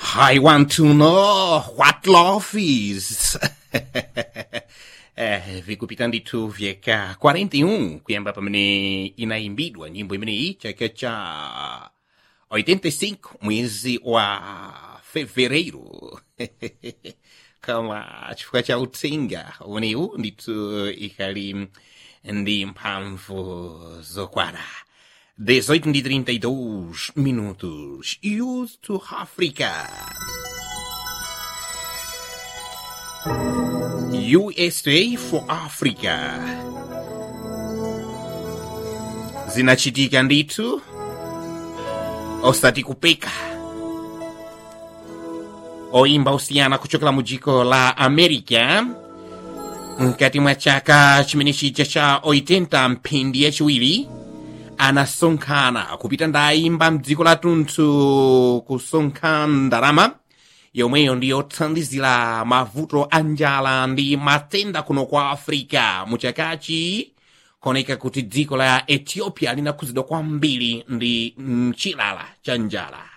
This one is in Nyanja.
I want to know what love is. eh, vikupita ndithu vyeka 41 kuyamba pamene inaimbidwa nyimbo imeneyi chaka cha 85 mwezi wa fevereiro kama chifukwa cha utsinga umenewu ndithu ikali ndi mphamvu zokwana 18 de 32 minutos. Used to Africa. USA for Africa. Zinachitika ndithu osati kupeka oimba usiyana kuchokera mu dziko la america mkati mwa chaka chimene chija cha 80 mphindi yachiwiri anasonkhana kupita ndayimba mdziko lathunthu kusonkha ndalama yomweyo ndiyothandizira mavuto a njala ndi matenda kuno kwa africa muchakachi koneka kuti dziko la ethiopia linakhuzidwa kwambiri ndi mchilala cha njala